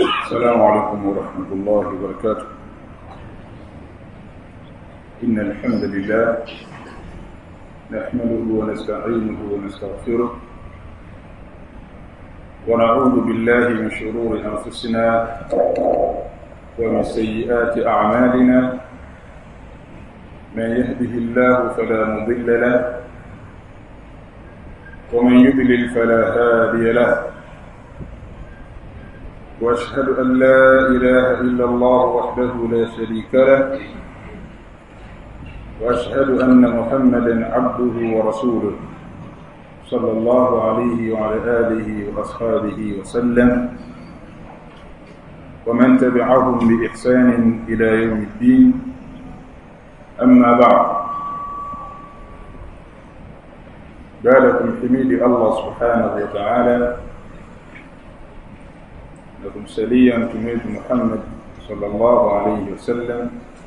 السلام عليكم ورحمة الله وبركاته إن الحمد لله نحمده ونستعينه ونستغفره ونعوذ بالله من شرور أنفسنا ومن سيئات أعمالنا من يهده الله فلا مضل له ومن يضلل فلا هادي له واشهد ان لا اله الا الله وحده لا شريك له واشهد ان محمدا عبده ورسوله صلى الله عليه وعلى اله واصحابه وسلم ومن تبعهم باحسان الى يوم الدين اما بعد بالكم حميد الله سبحانه وتعالى na kumsalia mtume wetu Muhammad sallallahu alayhi wasallam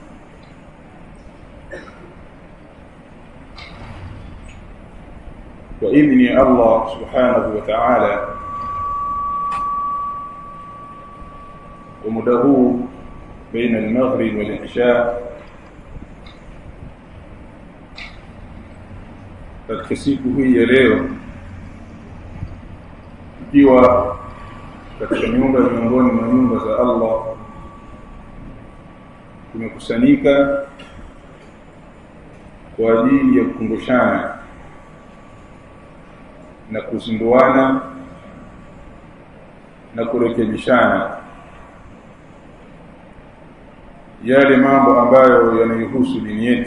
kwa idhni ya Allah subhanahu wa ta'ala kwa muda huu baina al-maghrib wal-isha katika siku hii ya leo ikiwa katika nyumba miongoni mwa nyumba za Allah tumekusanyika kwa ajili ya kukumbushana na kuzinduana na kurekebishana yale mambo ambayo yanayohusu dini yetu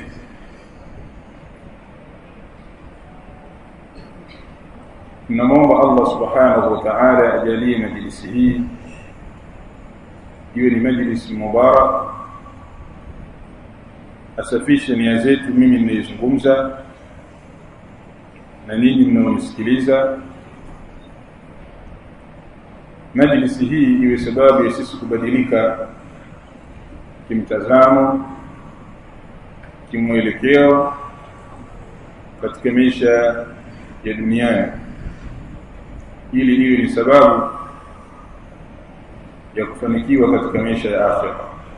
tunamwomba Allah subhanahu wa ta'ala ajalie majlisi hii iwe ni majlisi mubarak asafishe nia zetu mimi ninayezungumza na ninyi mnaonisikiliza majlisi hii iwe sababu ya sisi kubadilika kimtazamo kimwelekeo katika maisha ya duniani ili iwe ni sababu ya kufanikiwa katika maisha ya akhira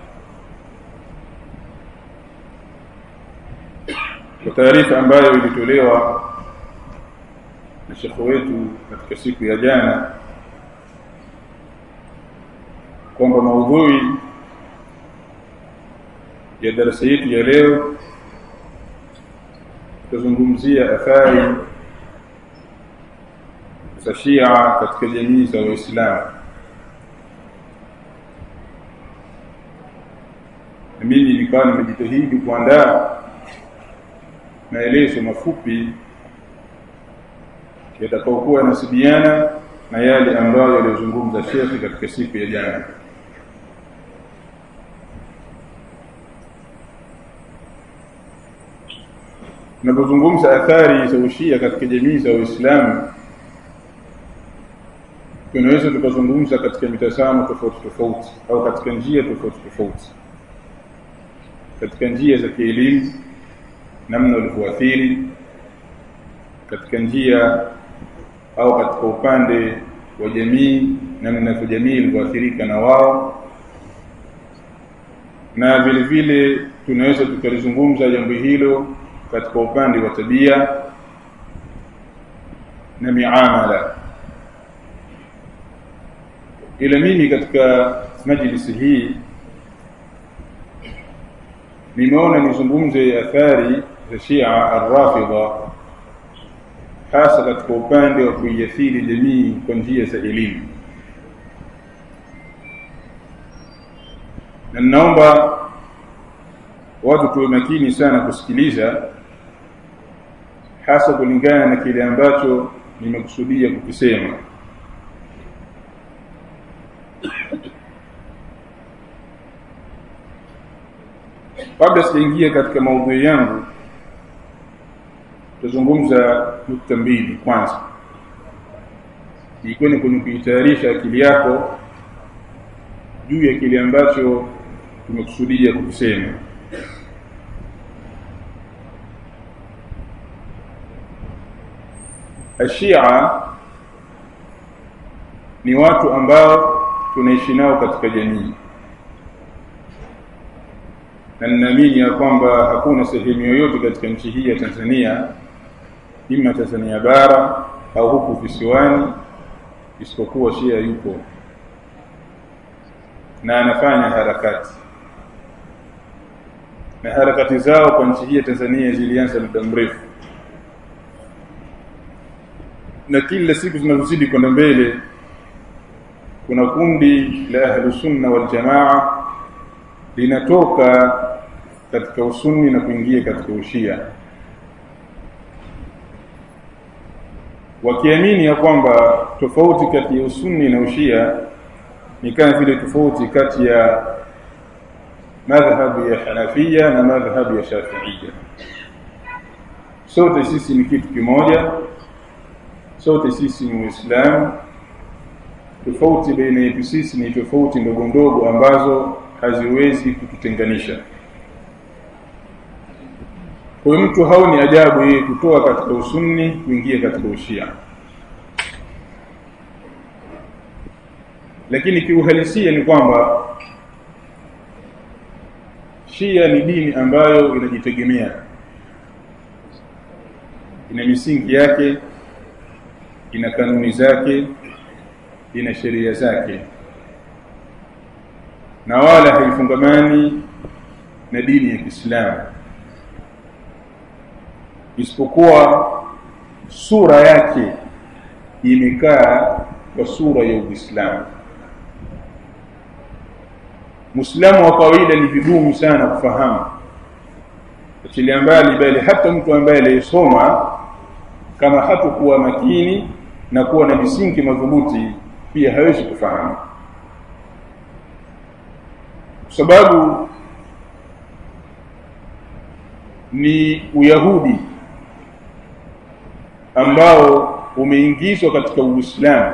kwa taarifa ambayo ilitolewa na shekhe wetu katika siku ya jana kwamba maudhui ya darasa yetu ya leo tutazungumzia athari za Shia katika jamii za Waislamu. Na mimi nikawa nimejitahidi kuandaa maelezo mafupi yatakayokuwa yanasibiana na yale ambayo yaliyozungumza Shekhi katika siku ya jana. Tunapozungumza athari za ushia katika jamii za Waislamu tunaweza tukazungumza katika mitazamo tofauti tofauti au katika njia tofauti tofauti katika njia za kielimu namna ulivyoathiri katika njia au katika upande wa jamii namna ya jamii ilivyoathirika na wao na vile vile tunaweza tukalizungumza jambo hilo katika upande wa tabia na miamala ila mimi katika majlisi hii nimeona nizungumze athari za Shia ar-Rafidha hasa katika upande wa kuiathiri jamii kwa njia za elimu na naomba watu tuwe makini sana kusikiliza hasa kulingana na kile ambacho nimekusudia kukisema kabla sijaingia katika maudhui yangu tutazungumza nukta mbili kwanza ikiwa ni kwenye kuitayarisha akili yako juu ya kile ambacho tumekusudia kukisema Ashia ni watu ambao tunaishi nao katika jamii na ninaamini ya kwamba hakuna sehemu yoyote katika nchi hii ya Tanzania ima Tanzania bara au huku visiwani isipokuwa Shia yupo na anafanya harakati na harakati zao kwa nchi hii ya Tanzania zilianza muda mrefu na kila siku zinazozidi kwenda mbele kuna kundi la ahlus sunna wal jamaa linatoka katika usunni na kuingia katika ushia wakiamini ya kwamba tofauti kati ya usunni na ushia ni kama vile tofauti kati ya madhhabu ya Hanafia na madhhabu ya Shafiia sote sisi ni kitu kimoja sote sisi ni Uislamu tofauti baina yetu sisi ni tofauti ndogo ndogo ambazo haziwezi kututenganisha kwa hiyo mtu haoni ajabu yeye kutoa katika usunni kuingia katika ushia lakini kiuhalisia ni kwamba shia ni dini ambayo inajitegemea ina misingi yake ina kanuni zake ina sheria zake na wala haifungamani na dini ya Kiislamu isipokuwa sura yake imekaa kwa sura ya Uislamu Muislamu wa kawaida ni vigumu sana kufahamu achilia mbali bali hata mtu ambaye aliyesoma kama hatakuwa makini na kuwa na misingi madhubuti pia hawezi kufahamu kwa sababu ni uyahudi ambao umeingizwa katika uislamu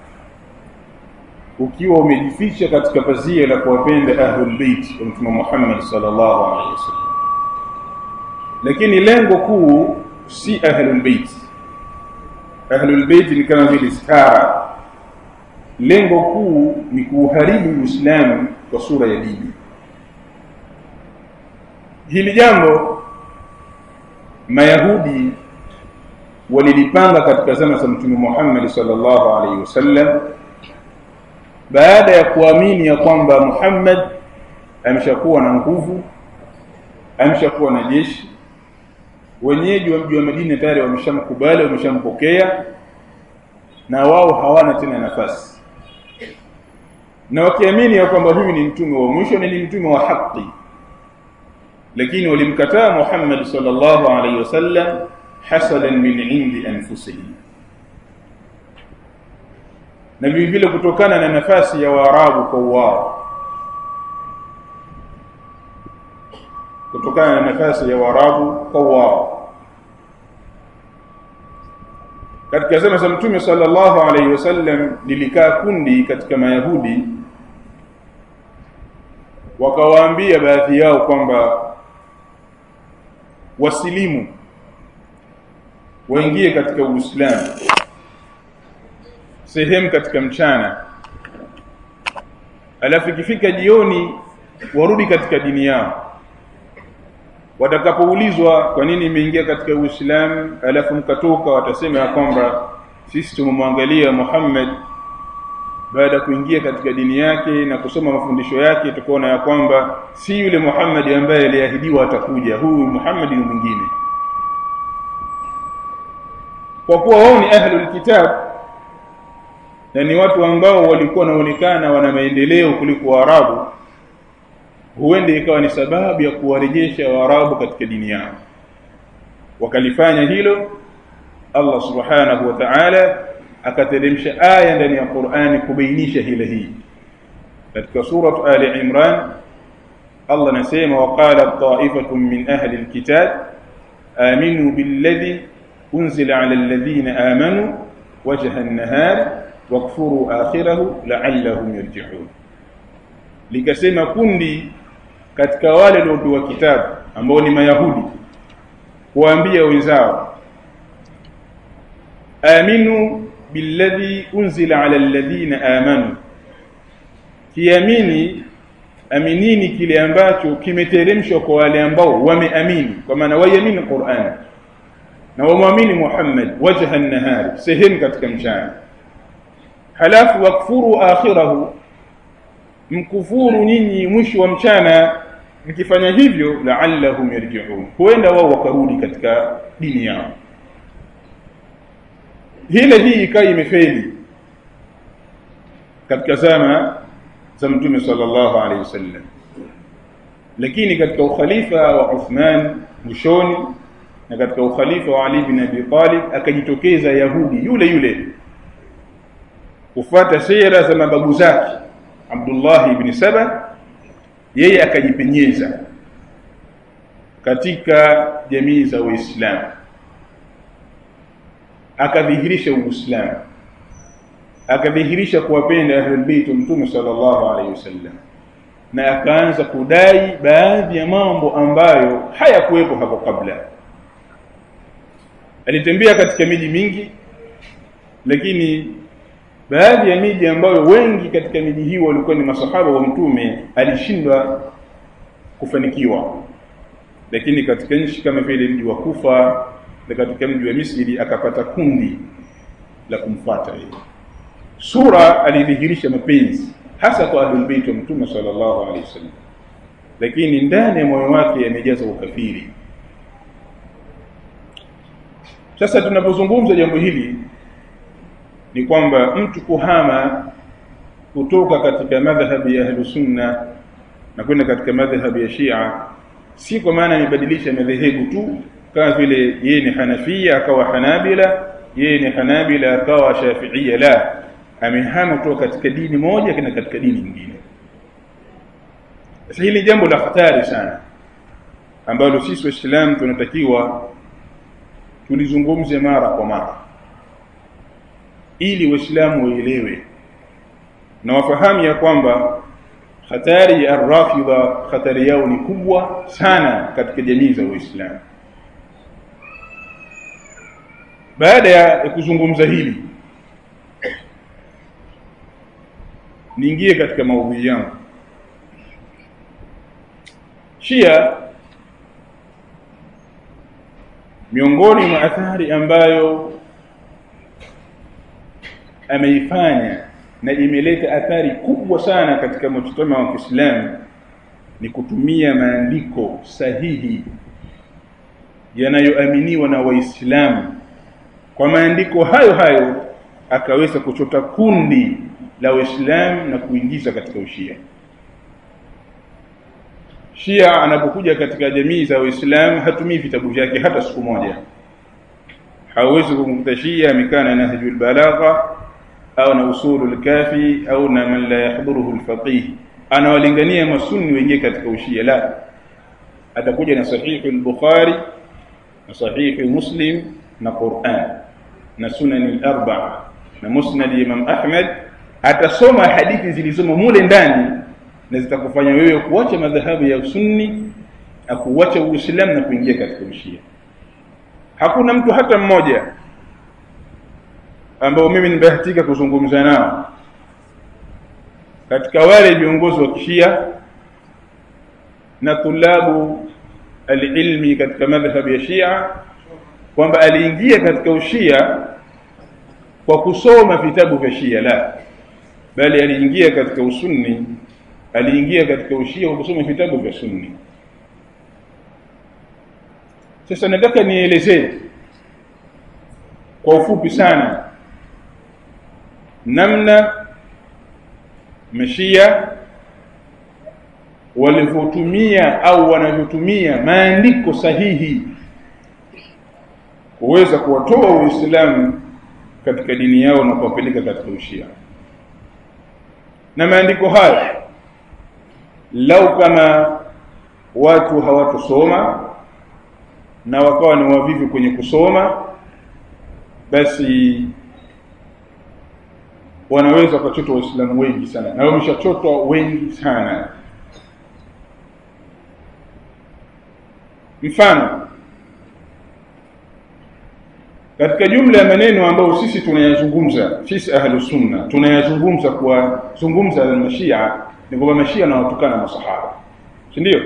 ukiwa umejificha katika pazia la kuwapenda ahlul bait wa mtume Muhammad sallallahu alaihi wasallam lakini lengo kuu si ahlul bait ahlul bait ni kama vile stara lengo kuu ni kuharibu uislamu kwa sura ya dini hili jambo mayahudi walilipanga katika zama za mtume Muhammad sallallahu alaihi wasallam baada ya kuamini ya kwamba Muhammad ameshakuwa na nguvu ameshakuwa na jeshi wenyeji wa mji wa Madina tayari wameshamkubali wameshampokea na wao hawana tena nafasi na wakiamini ya kwamba huyu ni mtume wa mwisho na ni mtume wa haki lakini walimkataa Muhammad sallallahu alaihi wasallam hasadan min indi anfusihim na vile vile kutokana na nafasi ya Waarabu kwa wao kutokana na nafasi ya Waarabu kwa wao katika zama za Mtume sallallahu alaihi wasallam lilikaa kundi katika Mayahudi wakawaambia baadhi yao kwamba wasilimu waingie katika Uislamu sehemu katika mchana alafu ikifika jioni warudi katika dini yao watakapoulizwa kwa nini imeingia katika Uislamu alafu mkatoka watasema ya kwamba sisi tumemwangalia Muhammad baada ya kuingia katika dini yake na kusoma mafundisho yake tukaona ya kwamba si yule Muhammad ambaye aliahidiwa atakuja huyu Muhammad ni mwingine kwa kuwa wao ni ahlul kitab na ni watu ambao walikuwa wanaonekana wana maendeleo kuliko Waarabu huenda ikawa ni sababu ya kuwarejesha Waarabu katika dini yao wakalifanya hilo Allah subhanahu wa ta'ala akateremsha aya ndani ya Qur'ani kubainisha hila hii katika sura Ali Imran Allah anasema waqala ta'ifatun min ahli alkitab aminu billadhi unzila ala alladhina amanu wajha an-nahar wakfuru akhirahu la'allahum yarji'un likasema kundi katika wale waliopewa kitabu ambao ni mayahudi kuambia wenzao aminu billadhi unzila ala alladhina amanu mkiamini aminini kile ambacho kimeteremshwa kwa wale ambao wameamini kwa maana waiamini Qur'an na wamwamini Muhammad wajha an-nahar sehemu katika mchana halafu wakfuru akhirahu mkufuru nyinyi mwisho wa mchana mkifanya hivyo la'allahum yarji'un huenda wao wakarudi katika dini yao hile hii ikawa imefeli katika zama za mtume sallallahu alaihi wasallam lakini katika ukhalifa wa Uthman mwishoni na katika ukhalifa wa Ali bin Abi Talib akajitokeza Yahudi yule yule kufuata sera za mababu zake Abdullah ibn Saba yeye akajipenyeza katika jamii za Uislamu akadhihirisha Uislamu akadhihirisha kuwapenda ahlul bait mtume sallallahu alaihi wasallam na akaanza kudai baadhi ya mambo ambayo hayakuwepo hapo kabla alitembea katika miji mingi lakini baadhi ya miji ambayo wengi katika miji hiyo walikuwa ni masahaba wa mtume alishindwa kufanikiwa lakini katika nchi kama vile mji wa Kufa na katika mji wa Misri akapata kundi la kumfuata yeye sura alidhihirisha mapenzi hasa kwa ahlul bait wa mtume sallallahu alaihi wasallam lakini ndani ya moyo wake yamejaza ukafiri sasa tunapozungumza jambo hili ni kwamba mtu kuhama kutoka katika madhhabi ya ahlus sunna na kwenda katika madhhabi ya Shia si kwa maana amebadilisha madhehebu tu kama vile yeye ni Hanafia akawa Hanabila yeye ni Hanabila akawa Shafiia la amehama kutoka katika dini moja kwenda katika dini nyingine sasa hili jambo la hatari sana ambalo sisi waislamu tunatakiwa tulizungumze mara kwa mara ili waislamu waelewe na wafahamu ya kwamba hatari ya rafidha hatari yao ni kubwa sana katika jamii za waislamu baada ya kuzungumza hili niingie katika maudhui yangu Shia miongoni mwa athari ambayo ameifanya na imeleta athari kubwa sana katika mujtama wa Kiislamu ni kutumia maandiko sahihi yanayoaminiwa na Waislamu kwa maandiko hayo hayo akaweza kuchota kundi la Waislamu na kuingiza katika ushia Shia anapokuja katika jamii za Waislamu hatumii vitabu vyake hata siku moja hawezi kumkuta Shia amekaa na Nahjul Balagha au na Usulul Kafi au na man la yahduruhu al-faqih anawalingania masunni wengie katika ushia la atakuja na sahihi al-Bukhari na sahihi Muslim na Qur'an na sunan al-arba'a na musnad Imam Ahmad atasoma hadithi zilizomo mule ndani na zitakufanya wewe kuacha madhahabu ya sunni na kuacha uislamu na kuingia katika ushia hakuna mtu hata mmoja ambao mimi nimebahatika kuzungumza nao katika wale viongozi wa kishia na tulabu alilmi katika madhhabu ya Shia kwamba aliingia katika ushia kwa kusoma vitabu vya Shia la bali aliingia katika usunni aliingia katika ushia kwa kusoma vitabu vya sunni sasa nataka nielezee kwa ufupi sana namna mashia walivyotumia au wanavyotumia maandiko sahihi kuweza kuwatoa Uislamu katika dini yao na kuwapeleka katika ushia na maandiko haya lau kama watu hawatosoma na wakawa ni wavivu kwenye kusoma basi wanaweza wakachotwa waislamu wengi sana na wameshachotwa wengi sana mfano katika jumla ya maneno ambayo sisi tunayazungumza sisi ahlu sunna tunayazungumza kwa zungumza na mashia ni kwamba mashia na watukana masahaba si ndio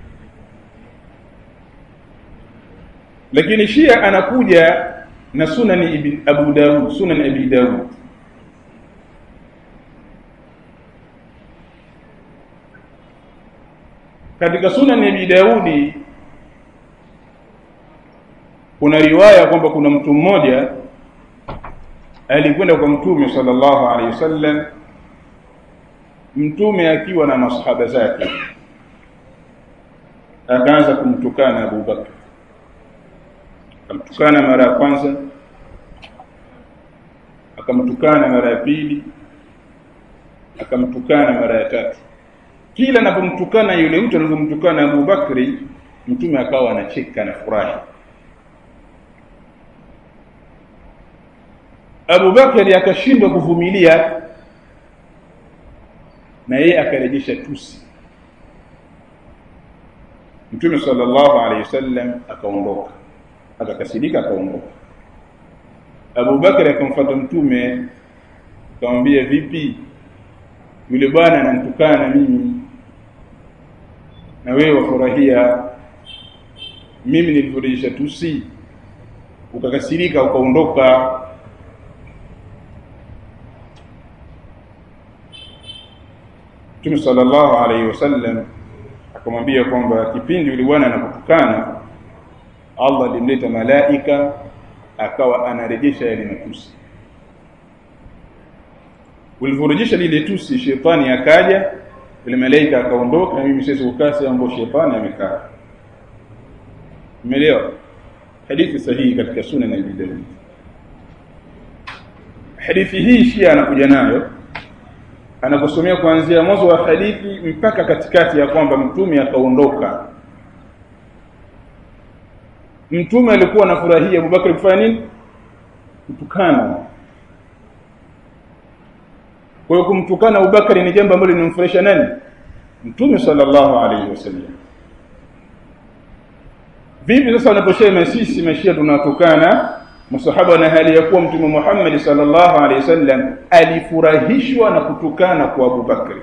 lakini shia anakuja na sunani ibn abu daud sunan abi daud katika sunan abi daudi kuna riwaya kwamba kuna mtu mmoja alikwenda kwa mtume sallallahu alaihi wasallam mtume akiwa na masahaba zake akaanza kumtukana Abu Bakr akamtukana mara ya kwanza akamtukana mara ya pili akamtukana mara ya tatu kila anapomtukana yule mtu anapomtukana Abu Bakri mtume akawa anacheka na furahi Abu Bakari akashindwa kuvumilia na yeye akarejesha tusi Mtume sallallahu alaihi wasallam akaondoka akakasirika akaondoka Abu Bakari akamfuata Mtume akamwambia vipi yule bwana ananitukana na mimi na wewe wafurahia mimi nilivyorejesha tusi ukakasirika ukaondoka Mtume sallallahu alaihi wasallam akamwambia kwamba kipindi yule bwana anapotukana Allah alimleta malaika akawa anarejesha yale matusi ulivyorejesha lile tusi shetani akaja yule malaika akaondoka na mimi sasa ukasi ambao shetani amekaa umeelewa hadithi sahihi katika sunan ya Abi Dawud hadithi hii Shia anakuja nayo anakusomea kuanzia mwanzo wa hadithi mpaka katikati ya kwamba mtume akaondoka mtume alikuwa anafurahia Abubakar kufanya nini kutukana kwa hiyo kumtukana Abubakar ni jambo ambalo linamfurahisha nani mtume sallallahu alaihi wasallam vipi sasa unaposema sisi mashia tunatukana masahaba na hali ya kuwa mtume Muhammad sallallahu alaihi wasallam alifurahishwa na kutukana kwa Abu Bakri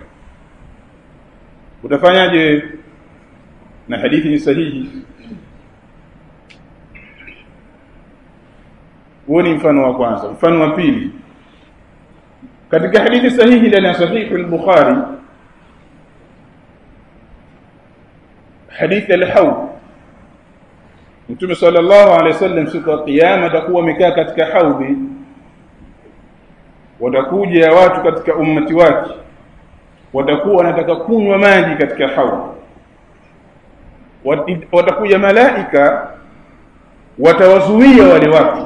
utafanyaje na hadithi ni sahihi huo ni mfano wa kwanza mfano wa pili katika hadithi sahihi ndani ya sahihi al-Bukhari hadithi al-Hawd Mtume sallallahu alaihi wasallam siku ya kiyama atakuwa amekaa katika haudhi watakuja watu katika ummati wake watakuwa wanataka kunywa maji katika haudhi watakuja malaika watawazuia wale watu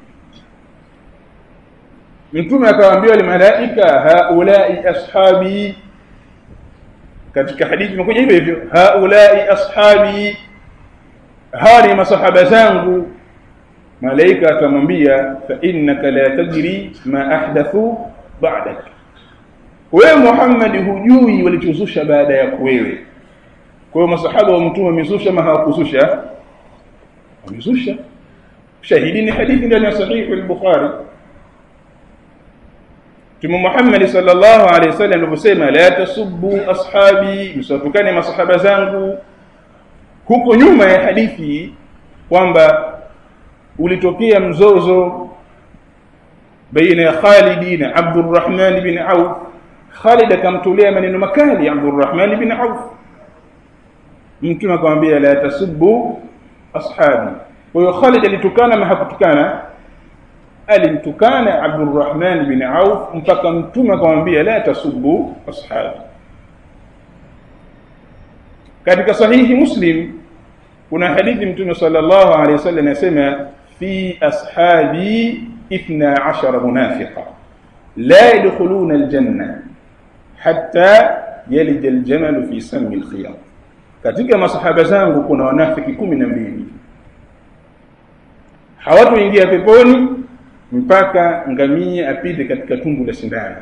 Mtume akawaambia wale malaika haulai ashabi katika hadithi imekuja hivyo hivyo haulai ashabi hawa ni masahaba zangu malaika atamwambia fa innaka la tadri ma ahdathu ba'dak wewe Muhammad hujui walichozusha baada ya wewe kwa hiyo masahaba wa mtume wamezusha ama hawakuzusha wamezusha shahidi ni hadithi ndani ya sahihi al-Bukhari Mtume Muhammad sallallahu alaihi wasallam aliposema la tasubbu ashabi msiwatukane masahaba zangu huko nyuma ya hadithi kwamba ulitokea mzozo baina ya Khalid na Abdurrahman bin Auf Khalid akamtolea maneno makali Abdurrahman bin Auf mtume akamwambia la tasubbu ashabi kwa hiyo Khalid alitukana ama hakutukana alimtukana Abdurrahman bin Auf mpaka mtume akamwambia la tasubbu ashabi katika sahihi Muslim kuna hadithi mtume sallallahu alaihi wasallam anasema fi ashabi 12 munafiqa la yadkhuluna aljanna hatta yalija aljamal fi sami alkhiyam katika masahaba zangu kuna wanafiki 12 hawatoingia peponi mpaka ngamia apite katika tumbo la sindano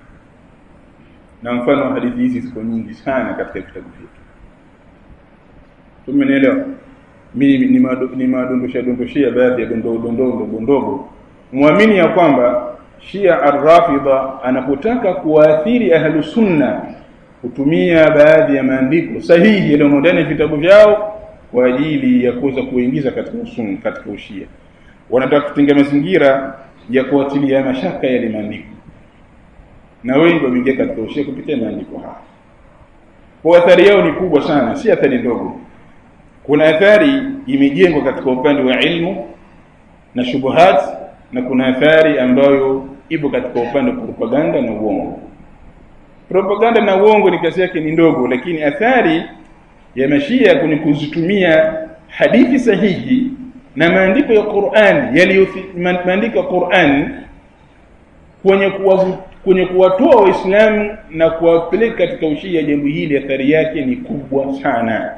na mfano wa hadithi hizi ziko nyingi sana katika vitabu vyetu tumenielewa mimi nimadondosha dondoshia baadhi ya dondoo dondoo ndogo ndogo muamini ya kwamba Shia Ar-Rafidha anapotaka kuwaathiri ahlu sunna hutumia baadhi ya maandiko sahihi yaliyomo ndani ya vitabu vyao kwa ajili ya kuweza kuingiza katika usunni katika ushia wanataka kutenga mazingira ya kuatilia mashaka yale maandiko na wengi wameingia katika ushia kupitia maandiko haya kwa athari yao ni kubwa sana si athari ndogo kuna athari imejengwa katika upande wa ilmu na shubuhat na kuna athari ambayo ipo katika upande wa propaganda na uongo propaganda na uongo ni kazi yake ni ndogo lakini athari ya mashia kwenye kuzitumia hadithi sahihi na maandiko ya Qur'an yaliyo maandiko ya Qur'an kwenye kuwavu, kwenye kuwatoa waislamu na kuwapeleka katika ushia jambo hili athari yake ni kubwa sana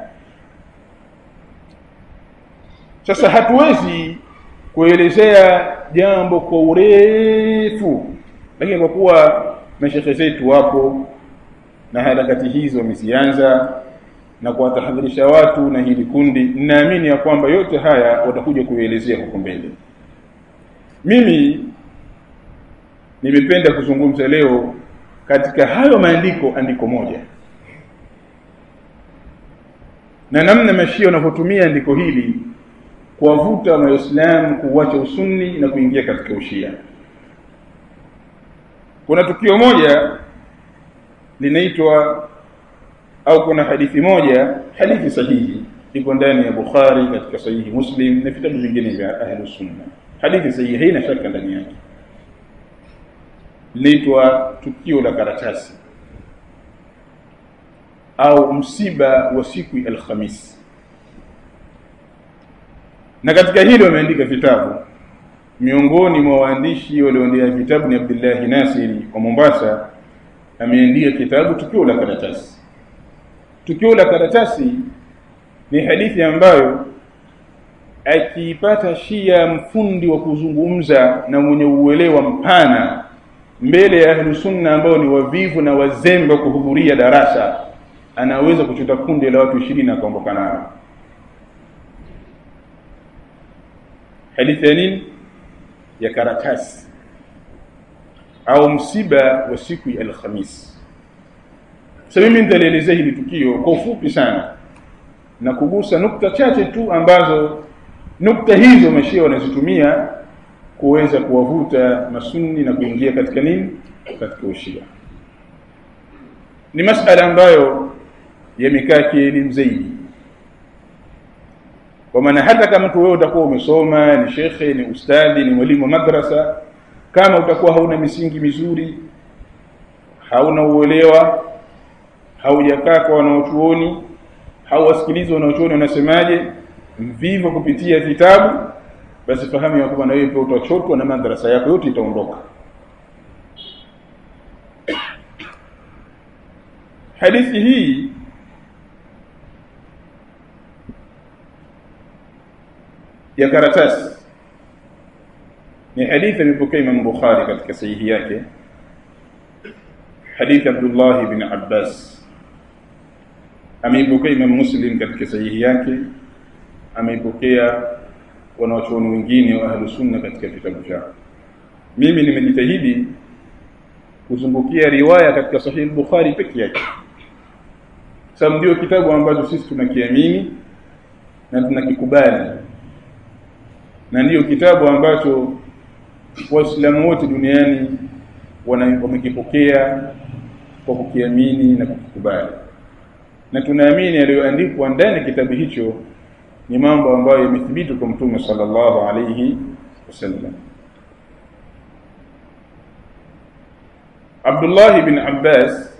sasa hatuwezi kuelezea jambo kwa urefu lakini kwa kuwa mashekhe zetu wapo na harakati hizo wamezianza na kuwatahadharisha watu na hili kundi ninaamini ya kwamba yote haya watakuja kuelezea huko mbele mimi nimependa kuzungumza leo katika hayo maandiko andiko moja na namna mashia wanavyotumia andiko hili kuwavuta waislamu kuuacha usunni na kuingia katika ushia kuna tukio moja linaitwa au kuna hadithi moja hadithi sahihi iko ndani ya Bukhari katika sahihi Muslim na vitabu vingine vya Ahlus Sunna hadithi sahihi haina shaka ndani yake linaitwa tukio la karatasi au msiba wa siku ya Alhamis na katika hilo wameandika vitabu miongoni mwa waandishi walioandika vitabu ni Abdullah Nasiri wa Mombasa ameandika kitabu tukio la karatasi tukio la karatasi ni hadithi ambayo akiipata Shia mfundi wa kuzungumza na mwenye uelewa mpana mbele ya ahlu sunna ambao ni wavivu na wazembe kuhudhuria darasa anaweza kuchota kundi la watu ishirini akaondoka nao hadithi ya nini ya karatasi au msiba wa siku ya alhamis sasa mimi nitalielezea hili tukio kwa ufupi sana na kugusa nukta chache tu ambazo nukta hizo mashia wanazitumia kuweza kuwavuta masunni na kuingia katika nini katika ushia ni masala ambayo yamekaa kielimu zaidi kwa maana hata kama tu wewe utakuwa umesoma ni shekhe ni ustadhi ni mwalimu wa madrasa kama utakuwa hauna misingi mizuri hauna uelewa haujakaa kwa wanaochuoni hauwasikilizi wanaochuoni wanasemaje mvivu kupitia vitabu basi fahamu ya kwamba na wewe pia utachotwa na madrasa yako yote itaondoka hadithi hii ya karatasi ni hadithi alipokea Imam Bukhari katika sahihi yake hadithi Abdullah ibn Abbas ameipokea Imam Muslim katika sahihi yake ameipokea wanawachuoni wengine wa ahlu sunna katika vitabu vyao mimi nimejitahidi kuzungukia riwaya katika sahihi Bukhari peke yake sababu ndio kitabu ambacho sisi tunakiamini na tunakikubali na ndiyo kitabu ambacho waislamu wote duniani wamekipokea kwa kukiamini na kukikubali na tunaamini yaliyoandikwa ndani ya kitabu hicho ni mambo ambayo yamethibiti kwa mtume sallallahu alayhi wasallam Abdullah ibn Abbas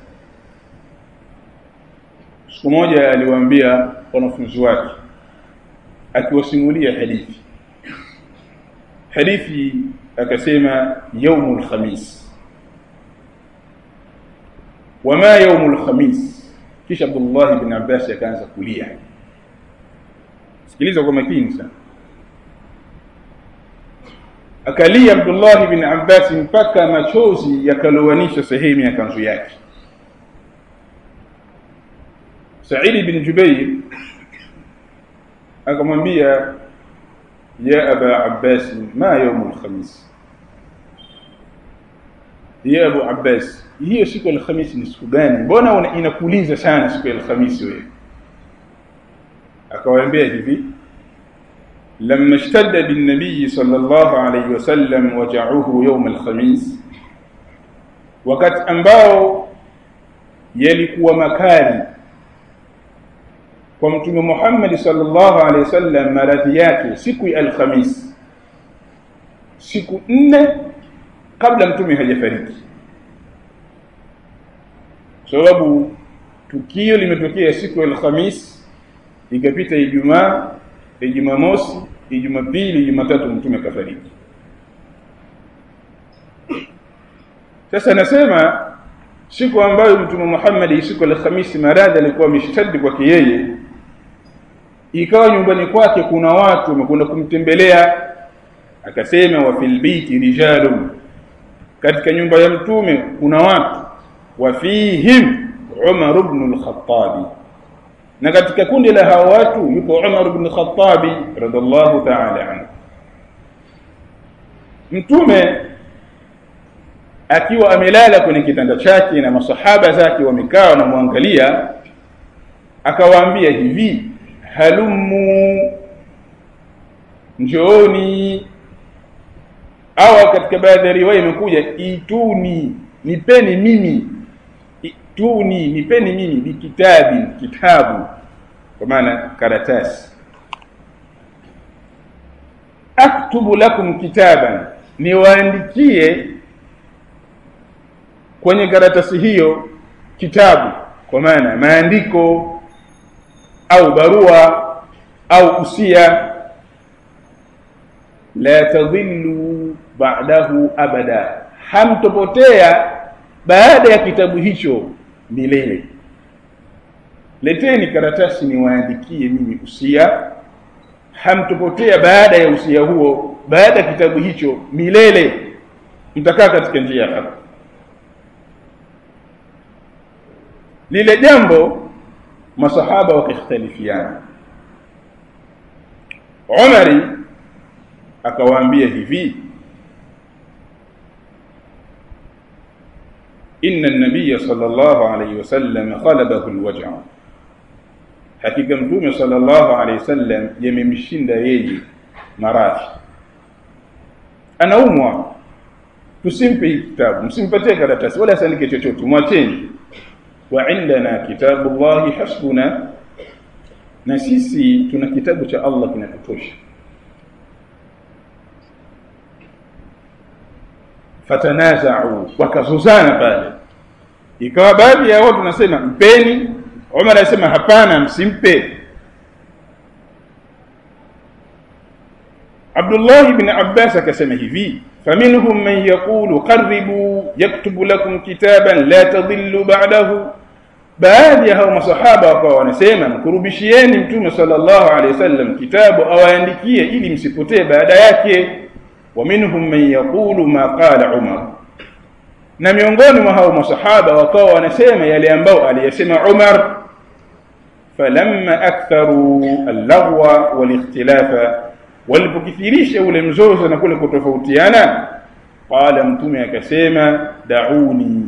siku moja aliwaambia wanafunzi wake akiwasimulia hadithi hadithi akasema yaumul khamis wama yaumul khamis kisha Abdullah ibn Abbas akaanza kulia sikiliza kwa makini sana akalia Abdullah ibn Abbas mpaka machozi yakalowanisha sehemu ya kanzu yake Said ibn Jubair akamwambia ya aba abbas ma yaumu lkhamis ya abu abbas hiyo siku ya alhamisi ni siku gani mbona inakuuliza sana siku ya alhamisi wewe akawaambia hivi لما اشتد بالنبي صلى الله عليه وسلم وجعه يوم الخميس wakati ambao yalikuwa makali kwa mtume Muhammad sallallahu alaihi wasallam maradhi yake siku ya alhamis siku nne kabla mtume hajafariki sababu tukio limetokea siku ya alhamis ikapita ijumaa ijumaa mosi ijumaa pili jumatatu mtume kafariki sasa nasema siku ambayo mtume Muhammad siku alhamisi maradhi alikuwa ameshtadi kwake yeye ikawa nyumbani kwake kuna watu wamekwenda kumtembelea akasema wa fil baiti rijalun katika nyumba ya mtume kuna watu wa fihim Umar ibn al-Khattab na katika kundi la hao watu yupo Umar ibn al-Khattab radhiallahu ta'ala anhu mtume akiwa amelala kwenye kitanda chake na masahaba zake wamekaa wanamwangalia akawaambia hivi halumu njooni au katika baadhi ya riwaya imekuja ituni nipeni mimi ituni nipeni mimi bikitabi kitabu kwa maana karatasi aktubu lakum kitaban niwaandikie kwenye karatasi hiyo kitabu kwa maana maandiko au barua au usia la tadhillu ba'dahu abada hamtopotea baada ya kitabu hicho milele leteni karatasi niwaandikie mimi usia hamtopotea baada ya usia huo baada ya kitabu hicho milele mtakaa katika njia ya haki lile jambo masahaba wakikhtalifiana Umari akawaambia hivi inna an-nabiy sallallahu alayhi wasallam khalabahu al-waj'a hakika mtume sallallahu alayhi wasallam yamemshinda yeye maradhi anaumwa tusimpe kitabu msimpatie karatasi wala asiandike chochote mwacheni wa indana kitabullahi hasbuna na sisi tuna kitabu cha Allah kinatutosha fatanaza'u wakazozana pale ikawa baadhi ya watu nasema mpeni Umar anasema hapana msimpe Abdullah ibn Abbas akasema hivi faminhum man yaqulu qarribu yaktubu lakum kitaban la tadhillu ba'dahu baadhi ya hao masahaba wakawa wanasema mkurubishieni mtume sallallahu alaihi wasallam kitabu awaandikie ili msipotee baada yake wa minhum man yaqulu ma qala umar na miongoni mwa hao masahaba wakawa wanasema yale ambao aliyasema umar falamma aktharu al-laghwa wal-ikhtilafa walipokithirisha ule mzozo na kule kutofautiana qala mtume akasema dauni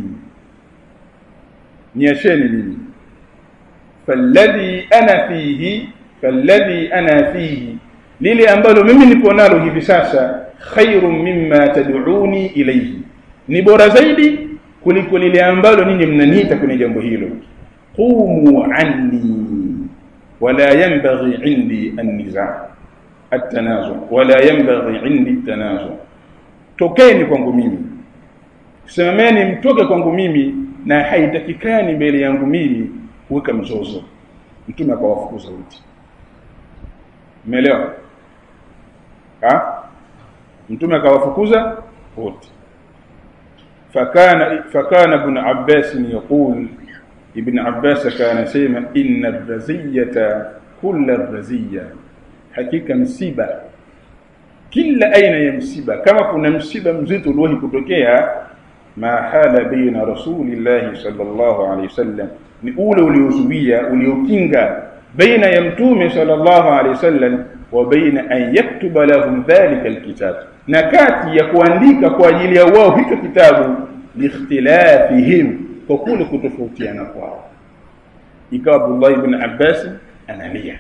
niacheni mimi falladhi ana fihi falladhi ana fihi lile ambalo mimi nipo nalo hivi sasa khairun mimma tad'uni ilayhi ni bora zaidi kuliko lile ambalo ninyi mnaniita kwenye jambo hilo qumu anni wala yanbaghi indi an-niza' at-tanazu wala yanbaghi indi at-tanazu tokeni kwangu mimi simameni mtoke kwangu mimi na haitakikani mbele yangu mimi kuweka mzozo mtume akawafukuza wote umeelewa ha mtume akawafukuza wote fakana fakana ibn abbas yaqul ibn abbas kana sema inna ar-raziyata kull ar-raziya hakika msiba kila aina ya msiba kama kuna msiba mzito uliowahi kutokea ma hala baina rasulillahi sallallahu alaihi wasallam ni ule uliozuia uliokinga baina ya mtume sallallahu alaihi wasallam wa baina an yaktuba lahum dhalika alkitab na kati ya kuandika kwa ajili ya wao hicho kitabu liikhtilafihim kwa kule kutofautiana kwao ikawa Abdullah ibn Abbas analia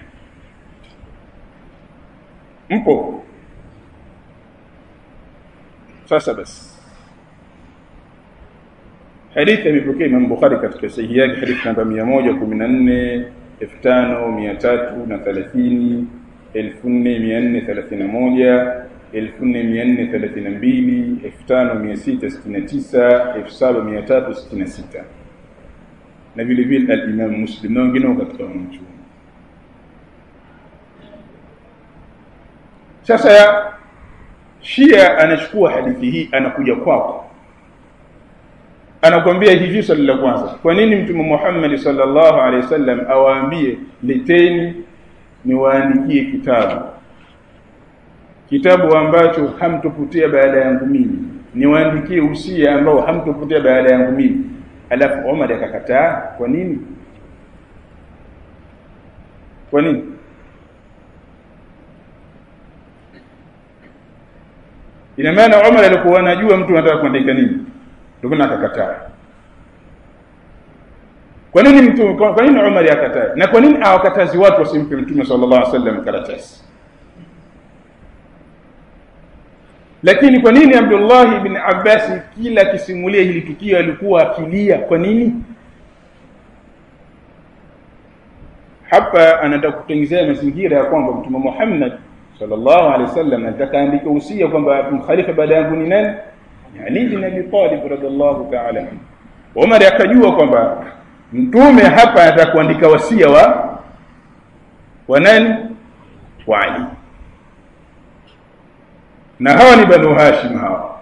mpo sasa basi hadithi imepokea Imam Bukhari katika sahihi yake hadithi namba 114 5330 1431 1432 5669 7366 na vile vile al-Imam Muslim na wengine katika wanachuoni sasa ya Shia anachukua hadithi hii anakuja kwako anakwambia hivi swali la kwanza kwa nini mtume Muhammad sallallahu alaihi wasallam awaambie leteni niwaandikie kitabu kitabu ambacho hamtopotea baada yangu mimi niwaandikie usia ambao hamtopotea baada yangu mimi alafu Umar akakataa kwa nini kwa nini ina maana Umar alikuwa anajua mtu anataka kuandika nini ndio maana akakataa kwa nini mtu kwa nini Umar akakataa na kwa nini awakatazi watu wasimpe mtume sallallahu alaihi wasallam karatasi lakini kwa nini Abdullah ibn Abbas kila akisimulia hili tukio alikuwa akilia kwa nini hapa anataka kutengenezea mazingira ya kwamba mtume Muhammad sallallahu alaihi wasallam anataka andike usia kwamba mkhalifa baada yangu ni nani Ali bin Abi Talib radhiallahu ta'ala anhu Umar akajua kwamba mtume hapa anataka kuandika wasia wa wa nani wa Ali na hawa ni banu hashim hawa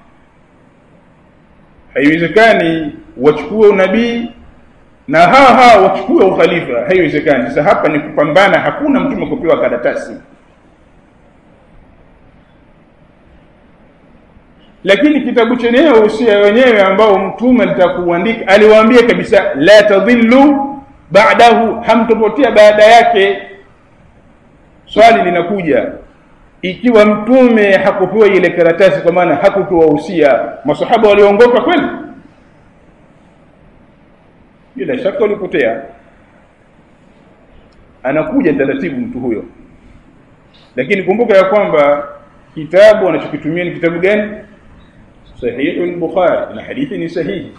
haiwezekani wachukue unabii na hawa hawa wachukue ukhalifa haiwezekani sasa hapa ni kupambana hakuna mtume kupewa karatasi lakini kitabu chenyewe usia wenyewe ambao mtume alitakuandika aliwaambia kabisa la tadhillu ba'dahu hamtopotea baada yake swali linakuja ikiwa mtume hakupewa ile karatasi kwa maana hakupewa usia masahaba waliongoka kweli bila shaka walipotea anakuja taratibu mtu huyo lakini kumbuka ya kwamba kitabu anachokitumia ni kitabu gani sahihi al-bukhari na hadithi ni sahihi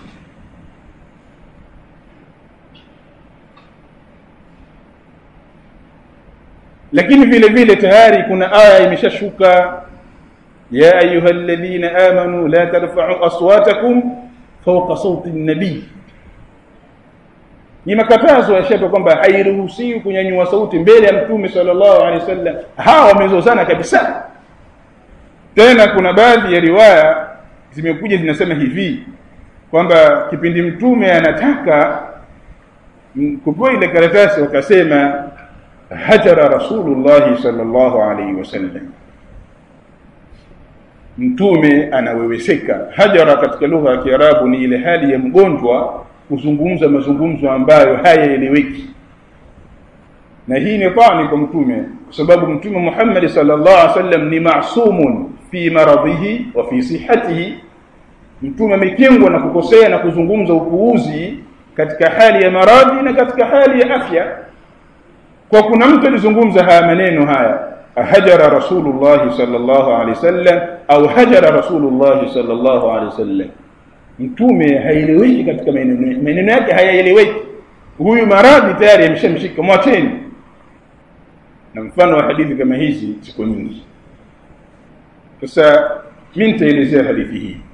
lakini vile vile tayari kuna aya imeshashuka ya ayyuhalladhina amanu la tarfa'u aswatakum fawqa sawti an-nabi ni makatazo yashapo kwamba hairuhusiwi kunyanyua sauti mbele ya mtume sallallahu alaihi wasallam hawa wamezozana kabisa tena kuna baadhi ya riwaya zimekuja zinasema hivi kwamba kipindi mtume anataka kupewa ile karatasi wakasema hajara rasulullah sallallahu alaihi wasallam mtume anaweweseka hajara katika lugha ya kiarabu ni ile hali ya mgonjwa kuzungumza mazungumzo ambayo hayaeleweki na hii ni tani kwa mtume kwa sababu mtume Muhammad sallallahu alaihi wasallam ni masumun fi maradhihi wa fi sihhatihi mtume amekingwa na kukosea na kuzungumza upuuzi katika hali ya maradhi na katika hali ya afya kwa kuna mtu alizungumza haya maneno haya hajara rasulullah sallallahu alaihi wasallam au hajara rasulullah sallallahu alaihi wasallam mtume haieleweki katika maneno maneno yake hayaeleweki huyu maradhi tayari ameshamshika mwacheni na mfano wa hadithi kama hizi ziko nyingi sasa mimi nitaelezea hadithi hii